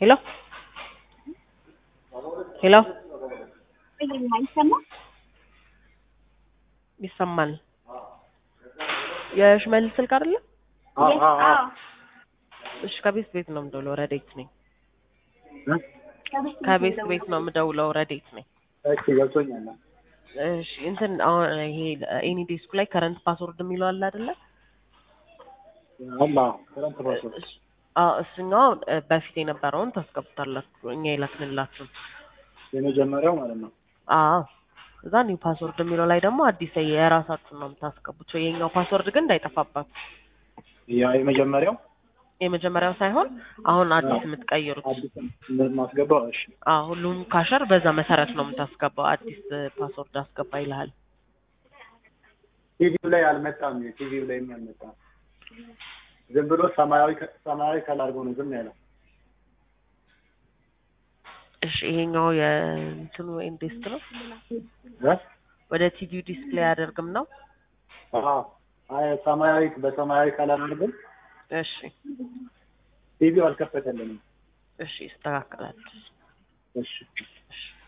ሄሎ ሄሎ አይሰማም? ይሰማል። የሽመልስ ስልክ አይደለ? አዎ አዎ። እሺ ከቤት ቤት ነው የምደውለው። ረዴት ነኝ። እ? ከቤት ቤት ነው የምደውለው። ረዴት ነኝ። እሺ ገብቶኛል። እሺ እንትን አሁን ይሄ ኤኒ ዴስኩ ላይ ከረንት ፓስወርድ የሚለው አለ አይደለ? አላ ከረንት ፓስወርድ እስ- አዎ እሱኛው እ፣ በፊት የነበረውን ታስገቡታላችሁ እኛ የላክንላችሁ። የመጀመሪያው ማለት ነው። አዎ እዛ ኒው ፓስወርድ የሚለው ላይ ደግሞ አዲስ የራሳችሁን ነው የምታስገቡት። የኛው ፓስወርድ ግን እንዳይጠፋባችሁ። ያ የመጀመሪያው የመጀመሪያው ሳይሆን አሁን አዲስ የምትቀይሩት። አዲስ ማስገባው። እሺ አዎ ሁሉም ካሸር በዛ መሰረት ነው የምታስገባው። አዲስ እ፣ ፓስወርድ አስገባ ይልሃል። ቲቪው ላይ አልመጣም። ቲቪው ላይ አልመጣም። ዝም ብሎ ሰማያዊ ከ- ሰማያዊ ከለር አድርጎ ነው ዝም ያለው። እሺ ይሄኛው የእንትኑ ኢንዴስት ነው። እ? ወደ ቲቪው ዲስፕሌይ አያደርግም ነው። አዎ አይ ሰማያዊ በሰማያዊ ከለር አድርጎ እሺ ቲቪው አልከፈተልንም። እሺ ይስተካከላል። እሺ እሺ